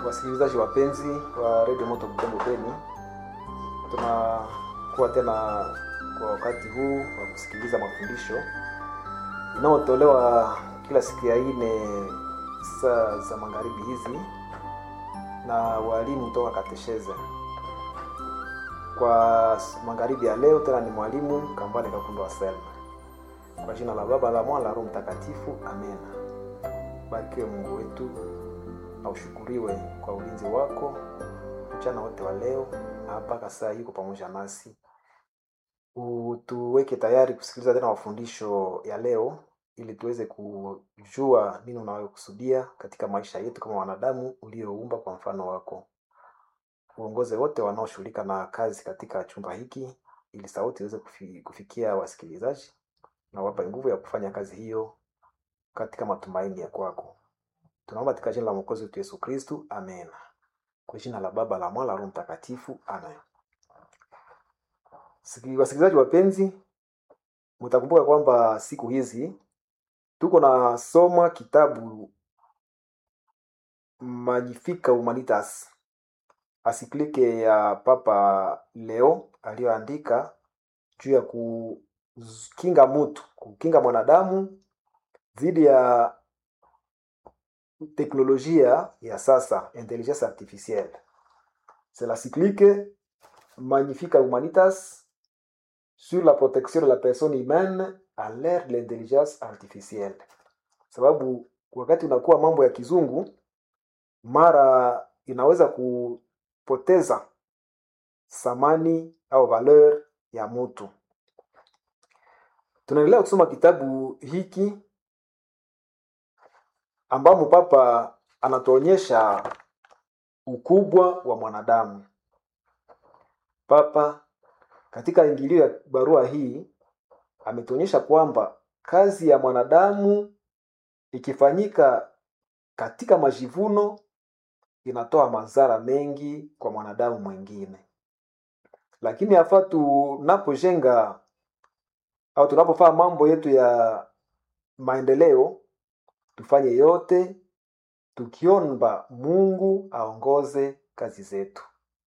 Wasikilizaji wapenzi wa redio Moto Butembo Beni, tunakuwa tena kwa wakati huu wa kusikiliza mafundisho inayotolewa kila siku ya ine saa za magharibi hizi na walimu kutoka katesheze. Kwa magharibi ya leo tena ni mwalimu Kambale Kakundo wa Selma. Kwa jina la Baba la Mwana la Roho Mtakatifu, amen. Barikiwe Mungu wetu na ushukuriwe kwa ulinzi wako mchana wote wa leo na mpaka saa hii uko pamoja nasi. Utuweke tayari kusikiliza tena mafundisho ya leo ili tuweze kujua nini unayokusudia katika maisha yetu kama wanadamu ulioumba kwa mfano wako. Uongoze wote wanaoshughulika na kazi katika chumba hiki ili sauti iweze kufi, kufikia wasikilizaji na wapa nguvu ya kufanya kazi hiyo katika matumaini ya kwako. Tunaomba katika jina la Mwokozi wetu Yesu Kristu, amen. Kwa jina la Baba la Mwana la Roho Mtakatifu, amen. Siki- Wasikilizaji wapenzi, mtakumbuka kwamba siku hizi tuko na soma kitabu Magnifica Humanitas, asiklike ya Papa Leo aliyoandika juu ya kukinga mtu, kukinga mwanadamu dhidi ya teknolojia ya sasa, intelligence artificielle. C'est la cyclique Magnifica Humanitas sur la protection de la personne humaine à l'ère de l'intelligence artificielle. Sababu wakati unakuwa mambo ya kizungu, mara inaweza kupoteza thamani au valeur ya mtu. Tunaendelea kusoma kitabu hiki ambamo Papa anatuonyesha ukubwa wa mwanadamu. Papa katika ingilio ya barua hii ametuonyesha kwamba kazi ya mwanadamu ikifanyika katika majivuno inatoa madhara mengi kwa mwanadamu mwingine, lakini hafaa tunapojenga au tunapofanya mambo yetu ya maendeleo tufanye yote tukiomba Mungu aongoze kazi zetu.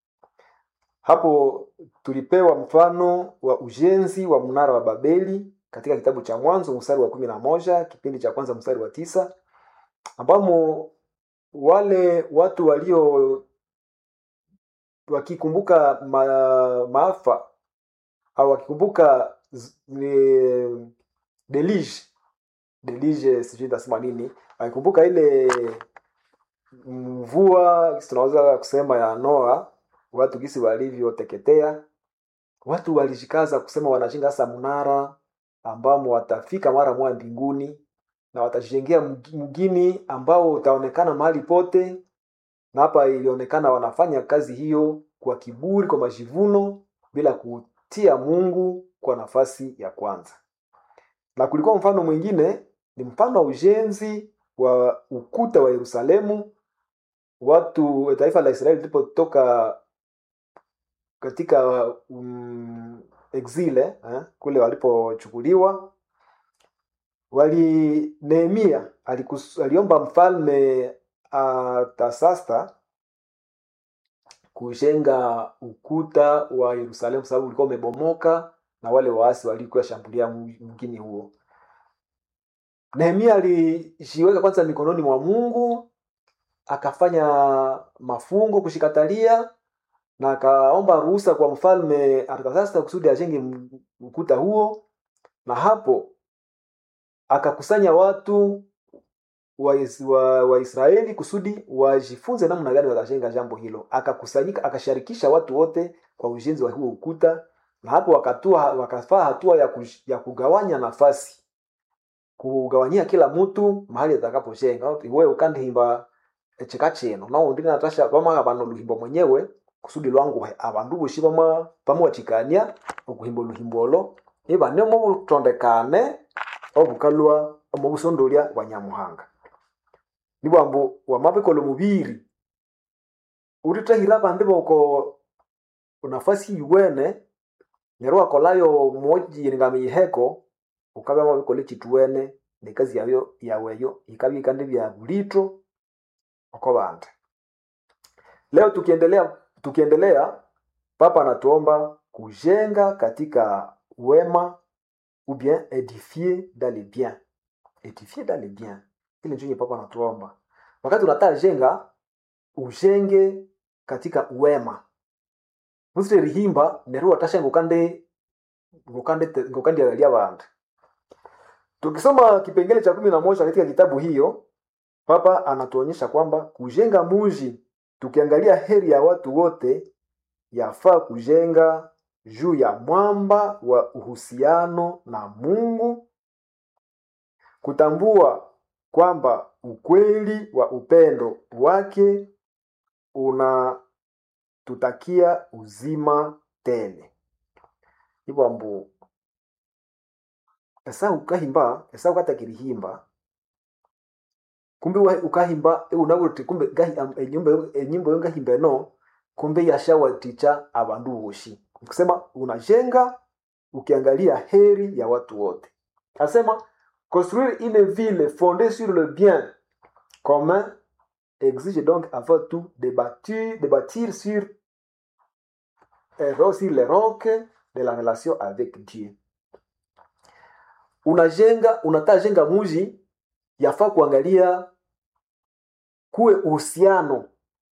Hapo tulipewa mfano wa ujenzi wa mnara wa Babeli katika kitabu cha Mwanzo mstari wa kumi na moja kipindi cha kwanza mstari wa tisa ambamo wale watu walio wakikumbuka ma, maafa au wakikumbuka z- ni- deluge deluge, sijui nitasema nini, wakikumbuka ile mvua tunaweza kusema ya Noa, watu gisi walivyoteketea, watu walijikaza kusema wanashinga sasa mnara ambamo watafika mara moja mbinguni na watajengea mgi- mgini ambao utaonekana mahali pote, na hapa ilionekana wanafanya kazi hiyo kwa kiburi, kwa majivuno, bila kutia Mungu kwa nafasi ya kwanza. Na kulikuwa mfano mwingine, ni mfano wa ujenzi wa ukuta wa Yerusalemu. Watu taifa la Israeli lilipotoka katika um, exile eh, kule walipochukuliwa wali Nehemia alikus, aliomba mfalme Artasasta kujenga ukuta wa Yerusalemu sababu ulikuwa umebomoka na wale waasi walikuwa shambulia mgini huo. Nehemia alijiweka kwanza mikononi mwa Mungu, akafanya mafungo kushikatalia na akaomba ruhusa kwa mfalme Artasasta kusudi ajenge m- ukuta huo, na hapo akakusanya watu wa, Is- wa, wa Israeli kusudi wajifunze namna gani watajenga jambo hilo. Akakusanyika, akasharikisha watu wote kwa ujenzi wa huo ukuta, na hapo wakatua, wakafaa hatua ya, kush, ya kugawanya nafasi, kugawanyia kila mtu mahali atakapojenga. Iwe ukandihimba echika chino nao ndi natasha pamwe abana luhimbo mwenyewe kusudi lwangu abandu boshi pamwe pamwachikania okuhimba oluhimbo olo ibane mubutondekane obukalwa omubusondolya bwa nyamuhanga nibwambu wamabikola omubiri uritahira abandi boko nafasi iwene neryo wakolayo mojiringama yiheko ukabya mabikola ekituwene nekazi yayo yaweyo ikabya ikandi bya bulito oko bandi leo tukiendelea tukiendelea papa anatuomba kujenga katika wema ou bien édifier dans les biens édifier dans les biens ile ndio yenye papa anatuomba wakati unataka jenga ujenge katika wema musire rihimba neru watasha ngukande ngukande ngukande ya bantu tukisoma kipengele cha kumi na moja katika kitabu hiyo papa anatuonyesha kwamba kujenga muji tukiangalia heri ya watu wote yafaa kujenga juu ya mwamba wa uhusiano na mungu kutambua kwamba ukweli wa upendo wake unatutakia uzima tele hivyo mbu esa ukahimba esa ukatakirihimba kumbe wa- ukahimba unabuti kumbe gahi am- enyumba yo- enyimbo yo ngahimba eno kumbe yashawaticha abandu boshi kusema unajenga ukiangalia heri ya watu wote asema construire une ville fondée sur le bien commun exige donc avant tout de bâtir, de bâtir sur, euh, sur les rocs de la relation avec Dieu. Unajenga, unataka jenga muji, yafaa kuangalia kuwe uhusiano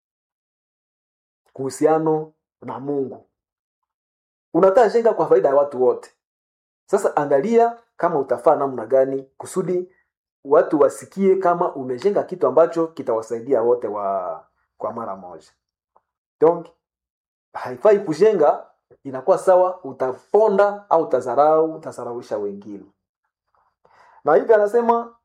kuhusiano na Mungu. Unataka jenga kwa faida ya watu wote. Sasa angalia kama utafaa namna gani kusudi watu wasikie kama umejenga kitu ambacho kitawasaidia wote wa kwa mara moja. Donc haifai kujenga, inakuwa sawa utaponda au utazarau, utazarauisha wengine. Na hivi anasema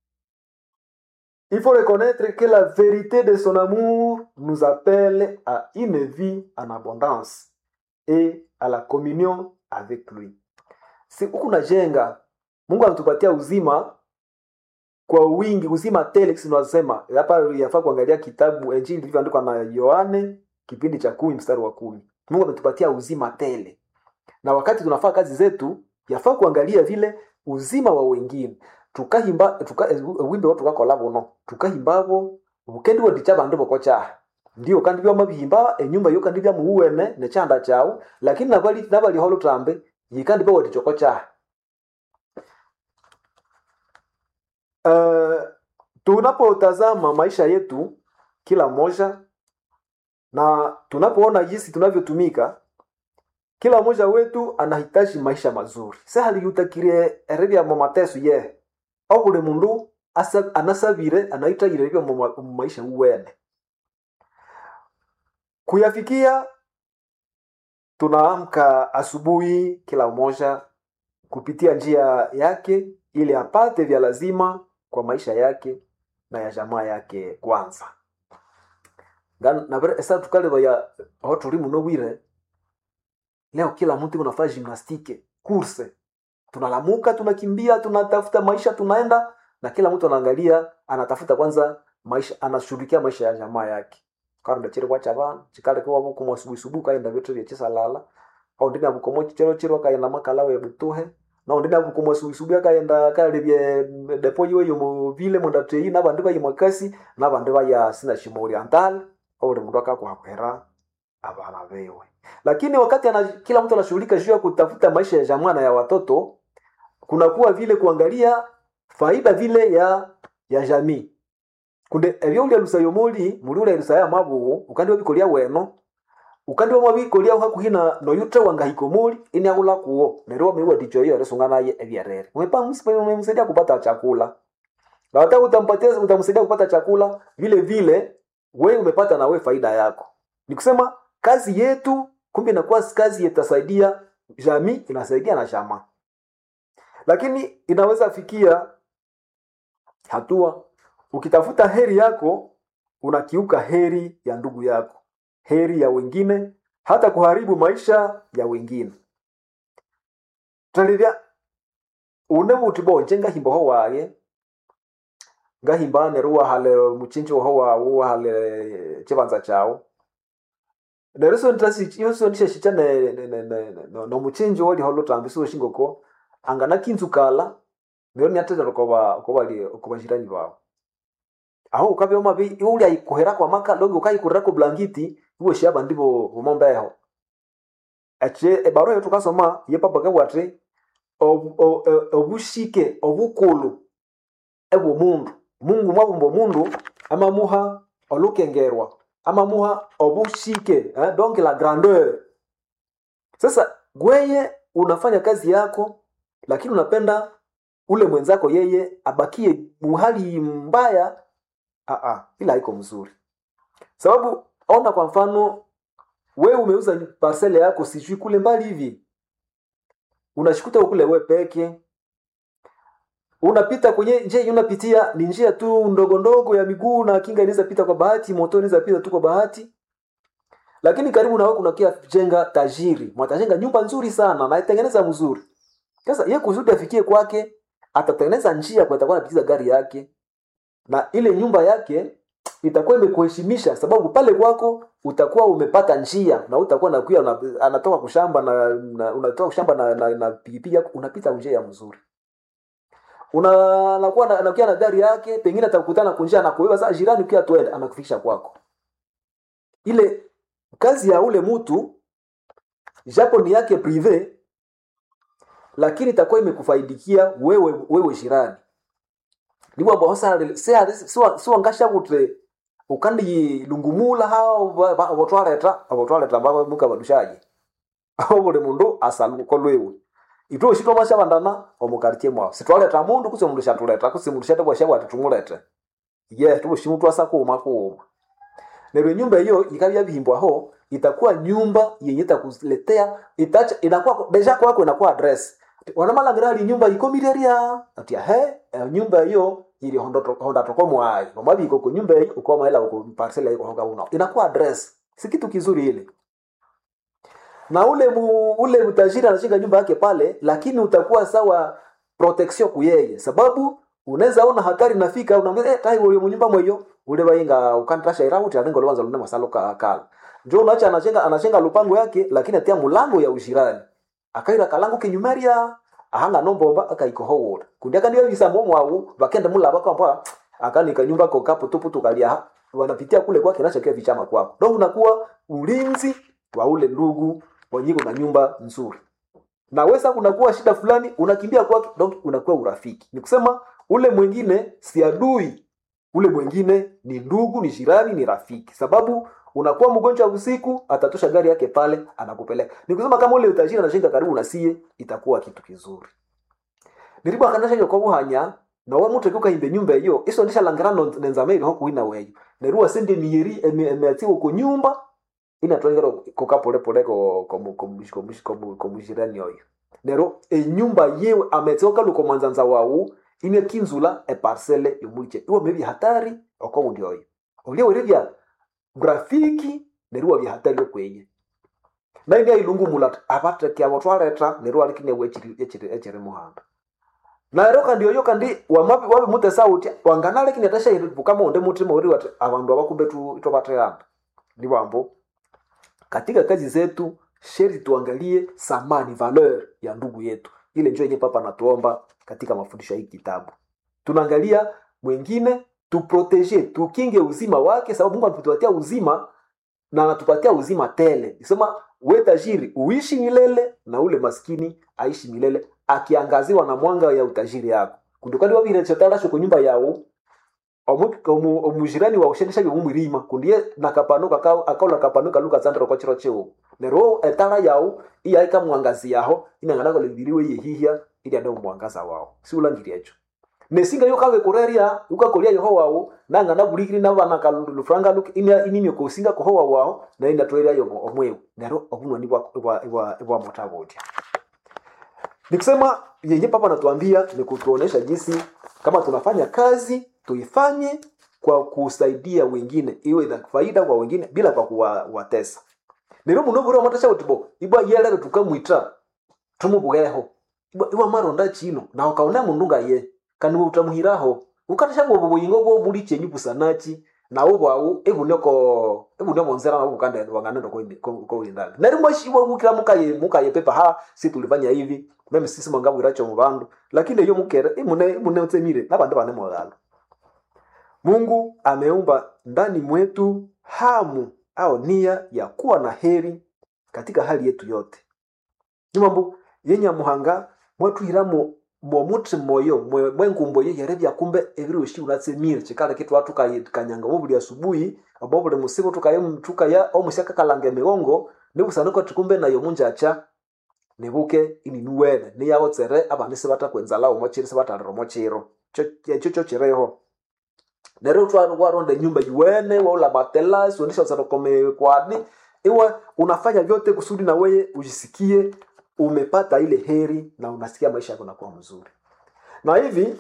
il faut reconnaître que la vérité de son amour nous appelle à une vie en abondance et à la communion avec lui. Si huku najenga, Mungu anatupatia uzima kwa wingi, uzima tele. Sisi tunasema hapa, yafaa kuangalia kitabu Injili ilivyoandikwa na Yohane kipindi cha kumi mstari wa kumi. Mungu ametupatia uzima tele, na wakati tunafaa kazi zetu, yafaa kuangalia vile uzima wa wengine tukahimba tuka, wimbe watu tukakola buno tukahimbabo bukendi wodicha bandu bokocha ndio kandi byo mabihimba enyumba yo kandi bya muwene ne chanda chao lakini nabali nabali holo tambe yikandi byo wodichokocha uh, tunapotazama maisha yetu kila mmoja na tunapoona jinsi tunavyotumika kila mmoja wetu anahitaji maisha mazuri sehaliutakirie ereri ya mateso ye au buli mundu asa- anasabire anahitagire byo mu ma- mu maisha uwene kuyafikia tunaamka asubuhi kila mmoja kupitia njia yake ili apate vya lazima kwa maisha yake na ya jamaa yake kwanza Nga- nabere esa tukaleva ya aho tuli muno bwire leo kila mtu unafanya gymnastique course tunalamuka tunakimbia tunatafuta maisha tunaenda na kila mtu anaangalia anatafuta kwanza maisha anashughulikia maisha ya jamaa yake karunda chiri kwa chavana chikale kwa buku mwasubuhi subuhi kaenda vitu vya chisa lala au ndina buko mo chiro chiro kaenda makala we butuhe na ndina buko mwasubuhi subuhi kaenda kale bye depo yo yo mu vile mu ndatei na bandu bayi mwakasi na bandu baya sina shimo oriental au mundu akakwa kwera abana bewe lakini wakati ana, kila mtu anashughulika juu ya kutafuta maisha ya jamaa na ya watoto kunakuwa vile kuangalia faida vile ya ya jamii kunde ebyo ulya lusayo muli muli ulya lusaya mabugu ukandi wabikolia weno ukandi wamwabikolia hakuhina noyutre wangahiko muli ini akula kuo neryo wameiwa ticho iyo resunga naye ebyarere mwepa msaidia kupata chakula na hata utampatia utamsaidia kupata chakula vile vile wewe umepata na wewe faida yako ni kusema kazi yetu kumbe inakuwa kazi itasaidia jamii inasaidia na jamaa lakini inaweza fikia hatua ukitafuta heri yako unakiuka heri ya ndugu yako heri ya wengine hata kuharibu maisha ya wengine talivya une buti bonje ngahimba ho waye ngahimba neru wahale muchinji ho wawu wahale chibanza chao nero so ntasi iyo so ndishe shicha ne ne ne ne no, no muchinji wali holo tambi so shingoko angana kinzu kala nero ni atete ko ba ko bali ko bashirani bawo aho ukabya mabi uli ayikuhera kwa maka longi ukayikurira ku blankiti iwe shaba ndibo bomombeho ache ebaro yetu kasoma ye papa kabwate ob- o- o- obushike obukulu ebwo mundu mungu mwabumba omundu amamuha olukengerwa amamuha obushike eh, donc la grandeur sasa gweye unafanya kazi yako lakini unapenda ule mwenzako yeye abakie muhali mbaya Aa, ila haiko mzuri sababu ona kwa mfano wewe umeuza parcele yako sijui kule mbali hivi unashikuta kule we peke unapita kwenye njia yenye unapitia ni njia tu ndogo ndogo ya miguu na kinga inaweza pita kwa bahati moto inaweza pita tu kwa bahati lakini karibu na wewe kuna kia jenga tajiri mwatajenga nyumba nzuri sana na itengeneza mzuri sasa yeye kusudi afikie kwake atatengeneza njia kwa atakuwa anapitia gari yake na ile nyumba yake itakuwa imekuheshimisha sababu pale kwako utakuwa umepata njia na utakuwa nakuya una, anatoka kushamba na, na unatoka kushamba na, na, na pikipiki yako unapita njia mzuri una anakuwa na- anakuja na gari yake pengine atakutana kunjia anakuiba sasa jirani ukiwa twende anakufikisha kwako ile kazi ya ule mtu japo ni yake prive lakini itakuwa imekufaidikia wewe wewe jirani nibo ambao sasa siwangasha kuti ukandi lungumula hao botwareta abotwareta baba muka badushaje aho buli mundu asaluko lwewe itwe ushitwa mashabandana omukartie mwao sitwaleta mundu kuse mundu shatuleta kuse mundu shate bwasha bwati tumulete ye tubushimu twasa kuuma kuuma nero nyumba hiyo ikabya bihimbwaho itakuwa nyumba yenye itakuletea itacha inakuwa deja kwako inakuwa address wanamalangira ali nyumba ikomireria atia he eh, nyumba hiyo ili hondo honda toko mwai mamabi iko kwa nyumba hiyo uko maela uko parcela iko honga una inakuwa address si kitu kizuri ile na ule mu, ule mtajiri anashinga nyumba yake pale lakini utakuwa sawa protection kuyeye sababu unaweza ona hatari nafika unaambia eh tai ule nyumba mweyo ule bainga ukantasha irauti alingo lwanza lunema masalo ka kala njo unacha anashinga anashinga lupango yake lakini atia mulango ya ushirani akaira kalango kinyumeria ahanga nombomba akaikohowola kundi akandiyo bisamo mwawu bakende mulaba kwamba akanika nyumba ko kapu tupu tukalia wanapitia kule kwake nashakia vichama kwako ndio unakuwa ulinzi wa ule ndugu wanyiko na nyumba nzuri na wesa kunakuwa shida fulani unakimbia kwake donc unakuwa urafiki ni kusema ule mwingine si adui ule mwingine ni ndugu ni jirani ni rafiki sababu unakuwa mgonjwa usiku atatosha gari yake pale anakupeleka ni kusema kama ule utajiri anashinda karibu na sie itakuwa kitu kizuri niribo akanasha kwa buhanya na wa mutu kuka nyumba hiyo iso ndisha langirano nenzameri ho kuina weyo neruwa sende miyeri emeati ko nyumba ina twengero koka pole pole ko ko ko ko ko ko mujirani oyo nero enyumba yewe ametioka luko manzanza wawu ine kinzula e parcelle yomuliche iwo mebi hatari oko undi oyo olio werevya grafiki neruwa bya hatari okwenye na ndia ilungu mulat apate kya botwareta neruwa likine wechiri echiri echiri muhanda na ero kandi oyo kandi wamabi wabi mute sauti wanganale kini atasha iribuka monde mutima uri wati abandu abakumbe tu itobateana ni bambo katika kazi zetu sheri tuangalie samani valeur ya ndugu yetu ile njo yenye papa natuomba katika mafundisho ya hii kitabu tunaangalia mwingine tuprotege tukinge uzima wake sababu mungu anatupatia uzima na anatupatia uzima tele sema we tajiri uishi milele na ule maskini aishi milele akiangaziwa na mwanga ya utajiri yako kundukali wabirechotarasho ku nyumba yawo omu- omu- omujirani waushendesha byomumwirima kundiye nakapanuka ka- akaula kapanuka luka tsandro kwa chiro chewo nero etara yawo iyaika mwangazi yaho inangana lebiriwe yehihya ili ande mwangaza wao si ulangiri echo nesinga yo kawe koreria ukakolia yeho wawo nangana bulikiri nabana kalufranga luke ina inimye kosinga koho wawo wao na ina toeria yo omwewo nero obunwa ni bwa bwa bwa bwa motabodia nikusema yenye papa anatuambia ni kutuonesha jinsi kama tunafanya kazi tuifanye kwa kusaidia wengine iwe na faida kwa wengine bila kwa kuwatesa nero muno buri amatesha utibo ibwa yelere tukamwita tumubugeho ibwa ibwa maronda chino na ukaona mundu ngaye kandi utamuhiraho ukatesha bwo buyingo bwo muri chenyu busanachi na ubwawu ebuneko ebuneko monzera na bukanda wanganendo ko ko indani nari mwashibwa mukira mukaye mukaye pepa ha si tulifanya hivi meme sisi mwangabu iracho mu bandu lakini iyo mukere imune imune utsemire nabandi bane mwagalo mungu ameumba ndani mwetu hamu au nia ya kuwa na heri katika hali yetu yote ni mambo yenye muhanga mwatwihiramo mwomuthi moyo mwe- mwengumbo yehere byakumbe ebiroshi unatsemire chikala kitu watu kanyanga bobuli asubuhi abo buli musibu tukaye tukaya omusyaka kalanga emigongo nibusaniko tikumbe nayo munjacha nibuke ini nuwene niyagotsere abandi sibatakwenza omochiro sibatalira omochiro ekyo kyo kireho neryo twaronda nyumba yuwene waula matelasi uendesha kwani iwe unafanya vyote kusudi na weye ujisikie umepata ile heri na unasikia maisha yako nakuwa mzuri na hivi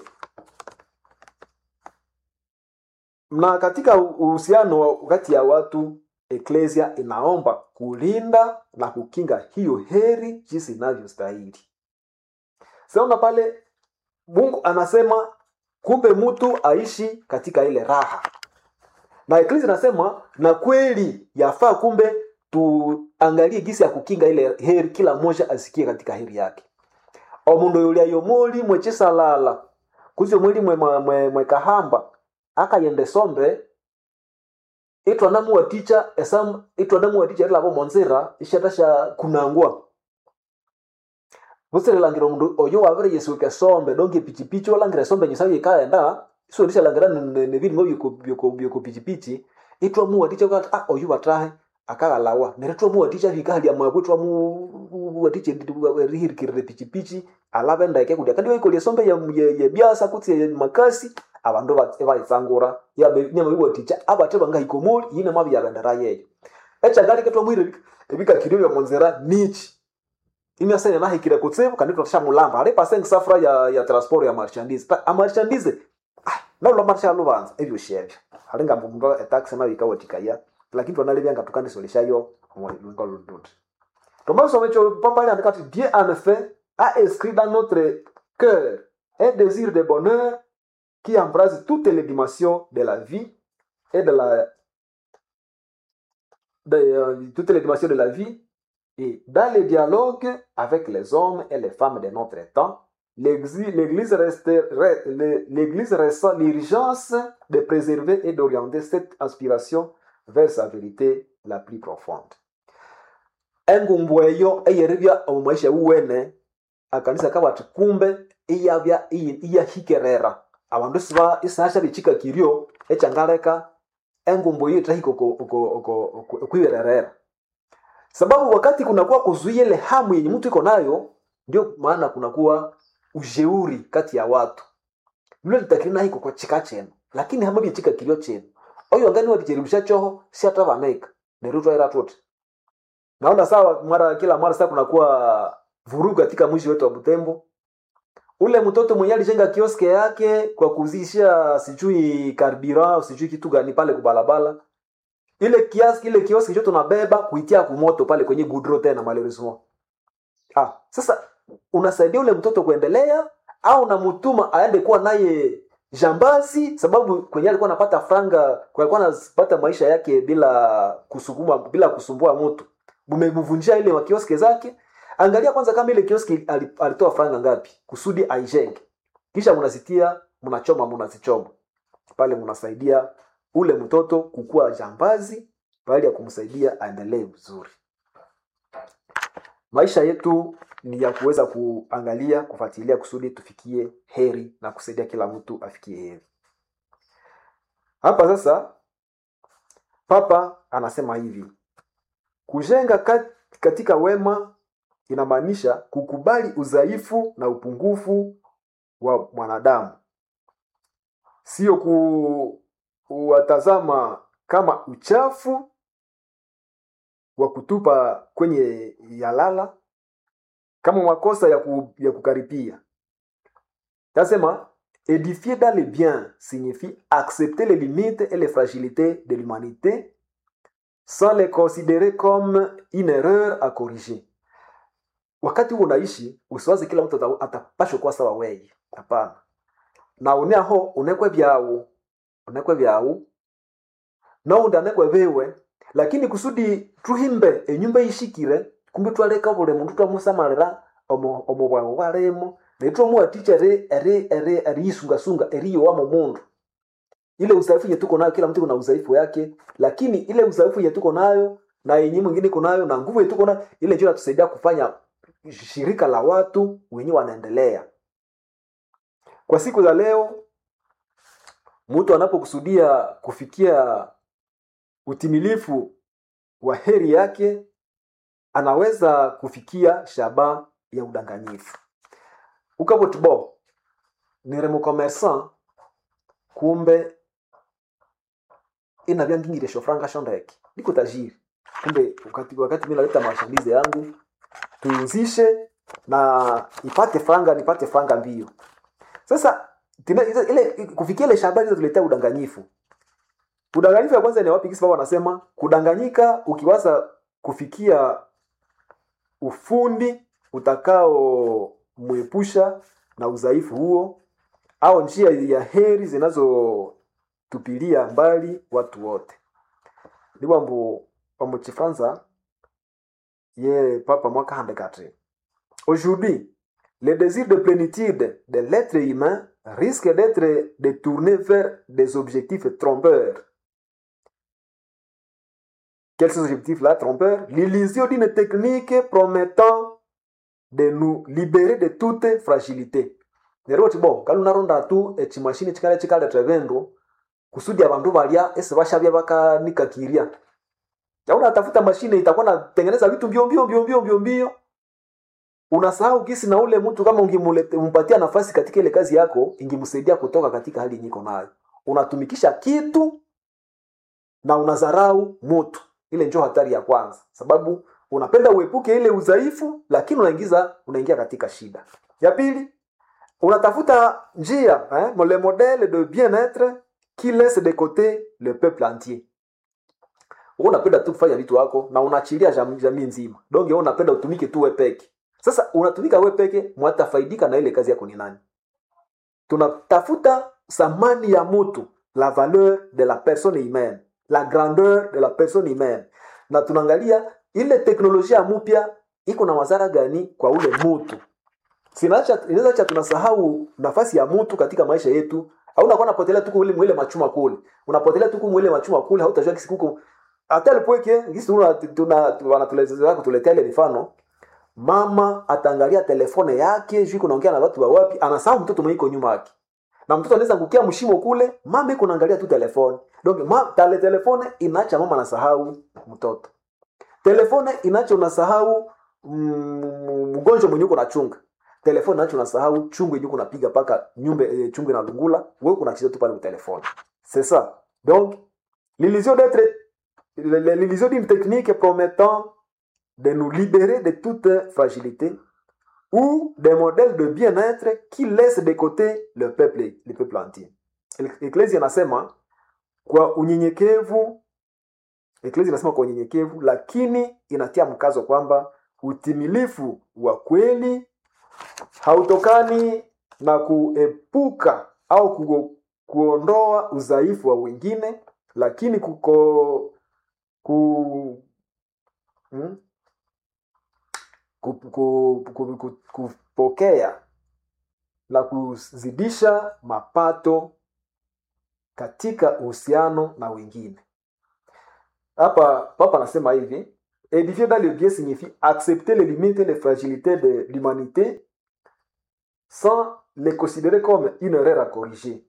na katika uhusiano wa- kati ya watu eklesia inaomba kulinda na kukinga hiyo heri jinsi inavyostahili saona pale mungu anasema kumbe mtu aishi katika ile raha na eklesia inasema na kweli yafaa kumbe tuangalie jinsi ya kukinga ile heri kila mmoja asikie katika heri yake omundu yulia yomuli mwechisalala kuzi omwili mwe, mwe, mwe kahamba akayende sombe itwanamuwaticha esam itwanamuwaticha rilavo monzira ishatasha kunangwa vusirilangire omundu oyo wavire yesuke sombe donge pichipichi walangire sombe nyisayo ikaenda isuonishalangira nevilimo byoko pichipichi itwamuwaticha ukati ah oyu watahe akaghalawa neryo twamuwaticha vikahalya mabwe twamuwaticha rihirikirire pichipichi alave ndeke kudia kandi waikolia sombe ya, ya, ya byasa kutsi ya makasi abandu baitsangura nyamabiwaticha abate bangahikomoli yine mwabyabendera yeyo echangalike twamwire ebikakirio byamonzera nichi imyasene nahikire kutsibu kandi twashamulamba ali pasenge safura ya, ya transport ya marchandise Ta- amarchandise ah, nalula marsha lubanza ebyo shebyo alinga mundu etaxi nayo ikawatikaya lakini twanalebyanga tukandisoleshayo lwenga luluti tomasoma ekyo papa lyandika ati dieu en effet a inscrit dans notre cœur un désir de bonheur qui embrasse toutes les dimensions de la vie et de la de, euh, toutes les dimensions de la vie et dans les dialogues avec les hommes et les femmes de notre temps l'Église l'Église reste- re- le- l'Église ressent l'urgence de préserver et d'orienter cette aspiration vers sa vérité la plus profonde engumbu eyo eyeribya omu maisha wuwene akanisa kabati kumbe iyabya iyi- iyahikerera abandu isiba isasha bichikakirio echangaleka engumbu hiyo itahika okwiwererera sababu wakati kunakuwa kuzuia ile hamu yenye mtu iko nayo ndio maana kunakuwa ushauri kati ya watu lule litakiri nahiko kwa chika chenu lakini hama byechika kilio chenu oyo ngani waticheribisha choho si hata vanaika neryo twaira tuti naona sawa mara kila mara sasa kunakuwa vurugu katika mwisho wetu wa Butembo ule mtoto mwenye alijenga kioske yake kwa kuzisha sijui karbira sijui kitu gani pale kubalabala ile kiasi ile kioski chote tunabeba kuitia kumoto pale kwenye gudro tena malheureusement ah sasa unasaidia ule mtoto kuendelea au unamtuma aende kuwa naye jambazi sababu kwenye alikuwa anapata franga kwa alikuwa anapata maisha yake bila kusukuma bila kusumbua mtu mumemvunjia ile makioski zake angalia kwanza kama ile kioski ali- alitoa franga ngapi kusudi aijenge kisha mnasitia mnachoma mnazichoma pale mnasaidia ule mtoto kukuwa jambazi bali ya kumsaidia aendelee vizuri maisha yetu ni ya kuweza kuangalia kufuatilia kusudi tufikie heri na kusaidia kila mtu afikie heri hapa sasa papa anasema hivi kujenga kat- katika wema inamaanisha kukubali udhaifu na upungufu wa mwanadamu sio ku kuwatazama kama uchafu wa kutupa kwenye yalala kama makosa ya, ku, ya kukaripia tasema édifier dans le bien signifie accepter les limites et les fragilités de l'humanité sans les considérer comme une erreur à corriger wakati huo unaishi usiwazi kila mtu ata- atapashwa kuwa sawa weye hapana na uneaho unekwe vyawu unekwe vyawu noundi anekwe viwe lakini kusudi tuhimbe enyumba ishikire kumbi twaleka buli mundu twamusamalira omu omu bwawu bwalimo netwamuwatikya eri eri eri eriyisungasunga eriyowamu mundu ile udhaifu yenye tuko nayo kila mtu kuna udhaifu yake lakini ile udhaifu yenye tuko nayo na yenye mwingine iko nayo na nguvu yenye tuko nayo ile ndio inatusaidia kufanya shirika la watu wenyewe wanaendelea kwa siku za leo mtu anapokusudia kufikia utimilifu wa heri yake anaweza kufikia shaba ya udanganyifu ukaboti bo niri mucommerçant kumbe inavya ngingire shofranga shondeke niko tajiri kumbe wakati, wakati mi naleta mashambizi yangu tuuzishe na ipate franga nipate franga mbio sasa tina, ile, ile kufikia ile shaba hizo tuletea udanganyifu udanganyifu ya kwanza ni wapi kisi baba wanasema kudanganyika ukiwaza kufikia ufundi utakao mwepusha na udhaifu huo au njia ya heri zinazotupilia mbali watu wote ni wambu wamuchifanza ye papa mwaka handekatre aujourd'hui le désir de plénitude de l'être humain risque d'être détourné vers des objectifs trompeurs quels sont ces objectifs-là trompeurs L'illusion d'une technique promettant de nous libérer de toute fragilité. neroti bo kalunaronda tu echimashini chikale chikaleta vindu kusudi abandu balya esi bashabya bakanikakirya yauna tafuta mashine itakuwa natengeneza vitu mbio mbio mbio mbio mbio mbio unasahau kisi na ule mtu kama ungimpatia nafasi katika ile kazi yako ingimsaidia kutoka katika hali nyiko nayo unatumikisha kitu na unadharau mutu ile njo hatari ya kwanza sababu unapenda uepuke ile udhaifu lakini unaingiza unaingia katika shida ya pili unatafuta njia eh, le modèle de bien-être qui laisse de côté le peuple entier wewe unapenda tu kufanya vitu wako na unaachilia jamii jamii nzima donc wewe unapenda utumike tu wewe peke sasa unatumika wewe peke mwatafaidika na ile kazi yako ni nani tunatafuta thamani ya mtu la valeur de la personne humaine la grandeur de la personne humaine na tunaangalia ile teknolojia mpya iko na madhara gani kwa ule mtu inaweza cha tunasahau nafasi ya mtu katika maisha yetu au unakuwa unapotelea tu kule mwile machuma kule unapotelea tu mwile machuma kule hautajua kisi kuko hata alipoweke kisi tuna tuna wanatulezea kutuletea ile mifano mama ataangalia telefone yake juu kunaongea na watu wa wapi anasahau mtoto mwenye iko nyuma yake na mtoto anaweza kukia mshimo kule mama iko naangalia tu telefone donc ma, tale telefone inaacha mama anasahau mtoto telefone inaacha unasahau mgonjwa mwenye uko nachunga telefone nacho unasahau chungu yenye kunapiga paka nyumbe e, chungu na lungula wewe kunacheza tu pale kwa telefone c'est ça donc l'illusion d'être l'illusion d'une technique promettant de nous libérer de toute fragilité ou des modèles de bien-être qui laissent de côté le peuple le peuple entier eklezia inasema kwa unyenyekevu eklezia inasema kwa unyenyekevu lakini inatia mkazo kwamba utimilifu wa kweli hautokani na kuepuka au ku, kuondoa udhaifu wa wengine lakini kuko ku, hmm? ku, ku, ku, ku, kupokea na kuzidisha mapato katika uhusiano na wengine hapa papa anasema hivi édifier dans le bien signifie accepter les limites et les fragilités de l'humanité sans les considérer comme une erreur à corriger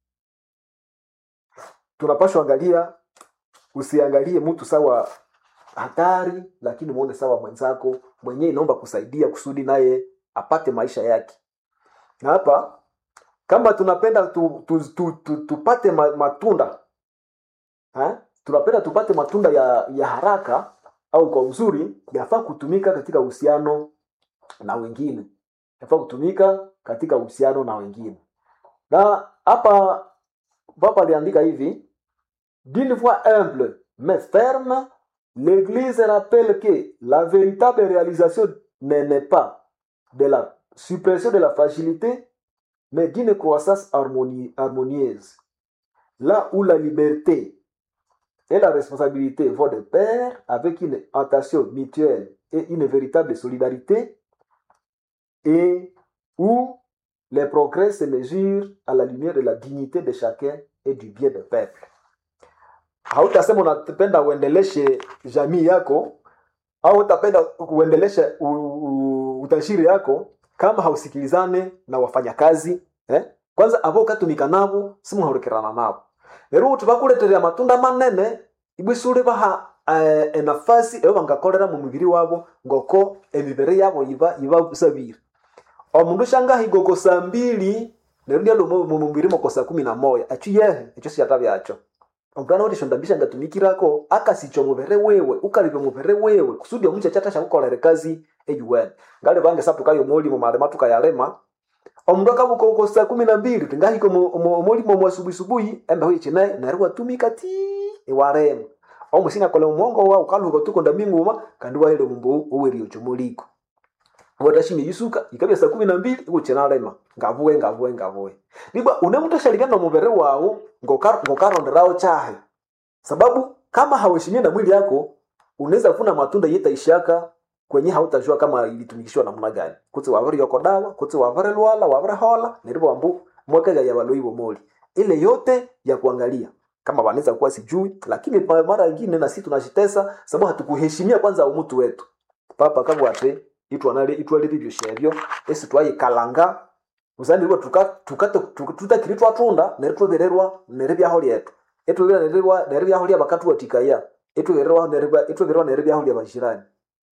tunapashwa angalia usiangalie mtu sawa hatari lakini muone sawa mwenzako mwenyewe inaomba kusaidia kusudi naye apate maisha yake na hapa kama tunapenda tu, tu, tu, tu, tupate matunda ha? tunapenda tupate matunda ya, ya haraka au kwa uzuri yafaa kutumika katika uhusiano na wengine yafaa kutumika katika uhusiano na wengine na hapa papa aliandika hivi d'une voix humble mais ferme l'église rappelle que la véritable réalisation ne n'est pas de la suppression de la fragilité mais d'une croissance harmonie, harmonieuse là où la liberté et la responsabilité vont de pair avec une attention mutuelle et une véritable solidarité et où les progrès se mesurent à la lumière de la dignité de chacun et du bien de peuple hautasema unapenda uendeleshe jamii yako au utapenda uendeleshe u- u- utashiri yako kama hausikilizane na wafanyakazi eh? kwanza avo ukatumika navo simuhurikirana navo rero uti bakuleterera matunda manene ibwisuri baha eh, enafasi eyo bangakolera mu mubiri wabo ngoko emibiri yabo iba iba sabiri omundu shangahiga oko saa mbili neryo lyalo mu mu mubiri moko saa kumi na moya achu yehe ekyo siyata byacho omulana wote shondambisha ngatumikirako akasicho mubere wewe ukalibe mubere wewe kusudi omuche chata shakukolere kazi eyuwene ngale bange saptukayo mulimo malema tukayalema omundu akabuka uko saa kumi na mbili tingahika omulimo mwasubuhi embeho ichinaye neryo watumika ti iwarema omusina kole omongo wa ukaluka tukonda minguma kandi waile mumbu uweri ochomuliko watashimi yisuka ikabya saa kumi na mbili ikuchinalema ngavuwe ngavuwe ngavuwe niba unemutoshalivya nomuvere wawu ngoka- ngokaronderawo chahe sababu kama hauheshimia na mwili yako unaweza kufuna matunda yetaishaka kwenye hautajua kama ilitumikishwa namna gani kutsi wavere yoko dawa kutsi wavere lwala wavere hola nerivo wambu mwekega ya valoi bomoli ile yote ya kuangalia kama wanaweza kuwa sijui lakini pa- mara ingine na sisi tunashitesa sababu hatukuheshimia kwanza umutu wetu papa kabwate itwanale itwalire ibyo shebyo esi twayikalanga uzanirwa tutakiri twatunda neri twebererwa neri byaho lyetu etwebererwa neri byaho lya bakatuwatikaya etwebererwa neri etwebererwa neri byaho lya bashirani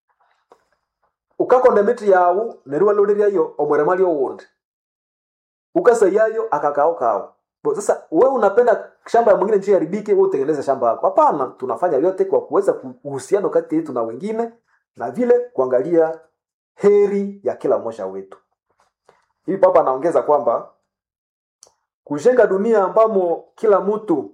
ukakonda miti yawu neri waloleriayo omwerema lyowundi ukasayayo akakao kao Bo, sasa wewe unapenda shamba ya mwingine nchi haribike wewe utengeneze shamba yako hapana tunafanya vyote kwa kuweza ku- uhusiano kati yetu na wengine na vile kuangalia heri ya kila mmoja wetu hivi papa anaongeza kwamba kujenga dunia ambamo kila mtu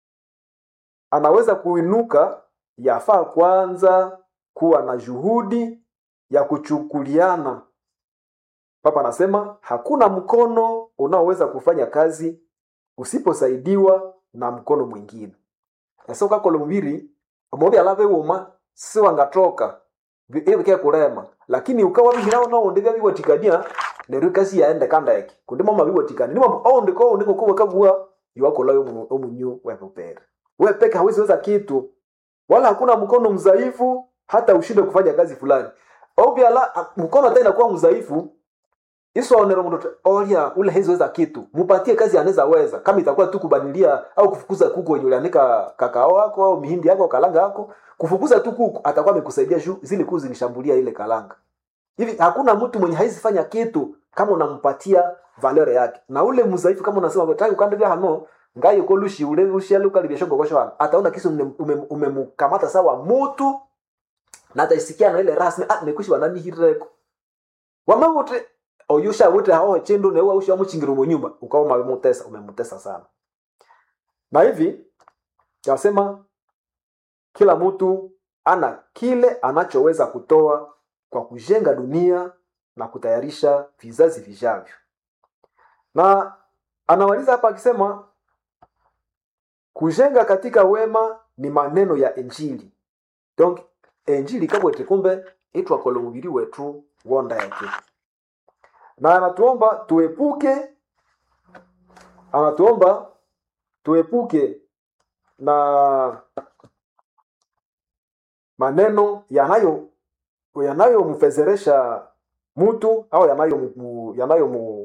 anaweza kuinuka yafaa kwanza kuwa na juhudi ya kuchukuliana papa anasema hakuna mkono unaoweza kufanya kazi usiposaidiwa na mkono mwingine ese ukakolo mubiri omobi alave wuma siwangatoka ibike kulema lakini ukawa bihirawo noundi byabiwatikania neryo ikasi yaende kandeke kundi mama biwatikania nimambo oundi ko undi kokuwa kabua iwakolayo omu- omunyu wepupere we peke hawezi kitu wala hakuna mkono mzaifu hata ushinde kufanya kazi fulani obyala mkono hata inakuwa mzaifu iswaonera mundu ati, olya ule heziweza kitu mupatie kazi anaweza weza kama itakuwa tu kubanilia au kufukuza kuku wenye ulianika kakao wako au mihindi yako kalanga yako kufukuza tu kuku atakuwa amekusaidia juu zile kuku zilishambulia ile kalanga hivi hakuna mtu mwenye haizi fanya kitu kama unampatia valere yake na ule mzaifu kama unasema taki ukandivya hano ngayo ko lushi ule lushi ale ukalibya shongo kosho hano ataona kisi umemkamata ume, ume umemkamata sawa mutu na ataisikia na ile rasmi ah nekushi wanani hireko wamavuti oyusha wute hao chindu newe usha muchingira mu nyumba ukawa umemutesa umemutesa sana na hivi nasema kila mtu ana kile anachoweza kutoa kwa kujenga dunia na kutayarisha vizazi vijavyo na anamaliza hapa akisema kujenga katika wema ni maneno ya injili donc injili kabwete kumbe itwakola mubiri wetu wonda yake na anatuomba tuepuke anatuomba tuepuke na maneno yanayo yanayomfezeresha mtu au yanayo yanayo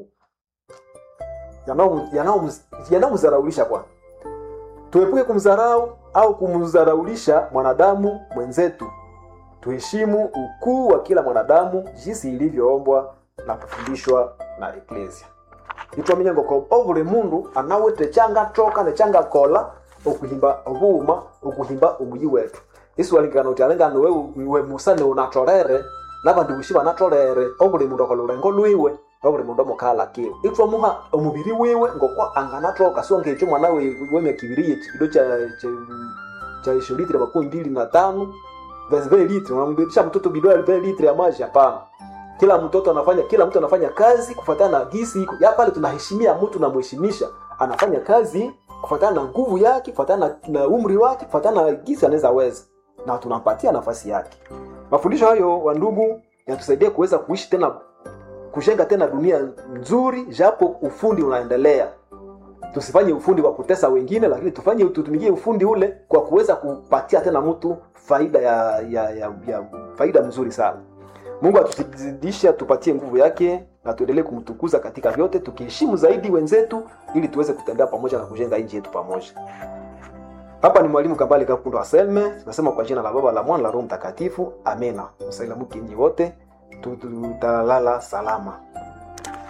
yanayomzaraulisha kwa tuepuke kumdharau au kumdharaulisha mwanadamu mwenzetu tuheshimu ukuu wa kila mwanadamu jinsi ilivyoombwa na kufundishwa na eklesia itwaminya ngoko ovule mundu anawete changa toka ne changa kola okuhimba obuuma okuhimba omuyi wetu isu alingana uti alingana we, we musane unatorere nabandi bushi banatorere ovule mundu akola ulengo lwiwe ovule mundu omukala kiwe itwamuha omubiri wiwe ngoko anganatoka sio ngecho mwana we wemyaka ibiri yekibido cha cha cha ishulitire makumi mbili na tano vile litre unambebisha mtoto bidwa vile litre ya maji hapana kila mtoto anafanya kila mtu anafanya kazi kufuatana na gisi iko ya pale tunaheshimia mtu na mheshimisha anafanya kazi kufuatana na nguvu yake kufuatana na, na umri wake kufuatana na gisi anaweza weza na tunampatia nafasi yake mafundisho hayo wa ndugu yatusaidia kuweza kuishi tena kujenga tena dunia nzuri japo ufundi unaendelea tusifanye ufundi kwa kutesa wengine lakini tufanye tutumikie ufundi ule kwa kuweza kupatia tena mtu faida ya, ya, ya, ya faida mzuri sana mungu atuzidishe atupatie nguvu yake na tuendelee kumtukuza katika vyote tukiheshimu zaidi wenzetu ili tuweze kutembea pamoja na kujenga nchi yetu pamoja hapa ni mwalimu kambale kakundo aselme tunasema kwa jina la baba la mwana la roho mtakatifu amena msailamuki nyi wote tutalala salama